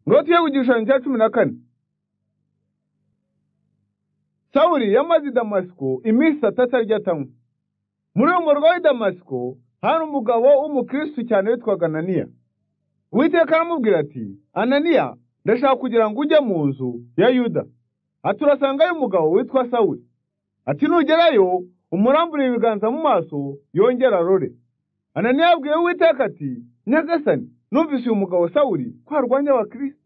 tugiye ku gishushanyo cya cumi na kane sawuri yamaze i damasiko iminsi itatu arya atanywa muri uwo murwa w'i damasiko hari umugabo w'umukirisitu cyane witwaga ananiya uwiteka aramubwira ati ananiya ndashaka kugira ngo ujye mu nzu ya yuda ati urasangayo umugabo witwa sawuri ati nugerayo umuramburire ibiganza mu maso yongera arore ananiya yabwiye uwiteka ati nyagasani numvise uyu mugabo sawuri ko arwanya abakirisitu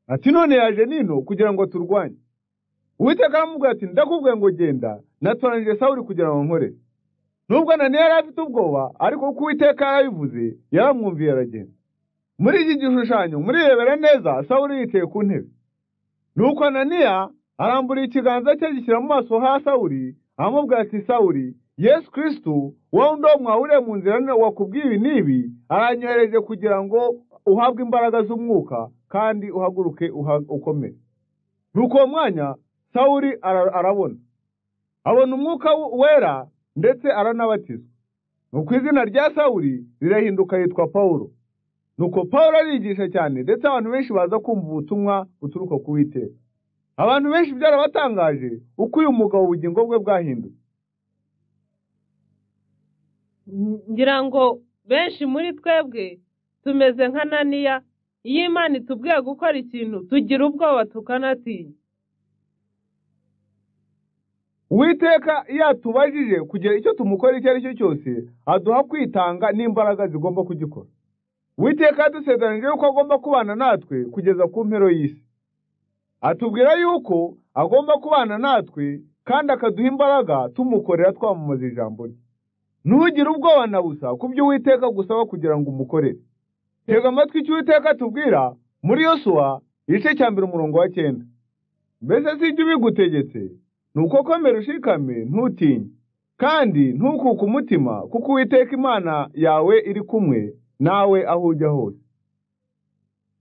ati none yaje nino kugira ngo turwanye uwiteka aramubwira ati ndakubwiye ngo genda natoranije sawuri kugira ngo nkore nubwo ananiya yari afite ubwoba ariko kuko uwiteka yarabivuze yaramwumviye aragenda muri iki gishushanyo murirebera neza sawuri yicaye ku ntebe nuko ananiya arambura ikiganza cye gishyira mu maso ha sawuri aramubwira ati sawuri yesu kirisitu wowe ndo mwahuriye mu nzira none wakubwiye ibi n'ibi aranyohereje kugira ngo uhabwe imbaraga z'umwuka kandi uhaguruke uha- ukomere nuko uwo mwanya sawuri ara- arabona abona umwuka w- wera ndetse aranabatizwa nuko izina rya sawuri rirahinduka yitwa pawulo nuko pawulo arigisha cyane ndetse abantu benshi baza kumva ubutumwa buturuka ku witeka abantu benshi byarabatangaje uko uyu mugabo ubugingo bwe bwahinduka ngira ngo benshi muri twebwe tumeze nka naniya iyo imana itubwiye gukora ikintu tugira ubwoba tukanatinya uwiteka iyo atubajije kugira icyo tumukora icyo ari cyo cyose aduha kwitanga n'imbaraga zigomba kugikora uwiteka yadusezeranije yuko agomba kubana natwe kugeza ku mpero y'isi atubwira yuko agomba kubana natwe kandi akaduha imbaraga tumukorera twamamaza ijambo rye ntugire ubwoba na busa ku byo uwiteka agusaba kugira ngo umukorere tega amatwi icyo uwiteka atubwira muri yosuwa igice cya mbere umurongo wa cyenda mbese si ibyo ubigutegetse ni uko komera ushikame ntutinye kandi ntukuke umutima kuko uwiteka imana yawe iri kumwe nawe aho ujya hose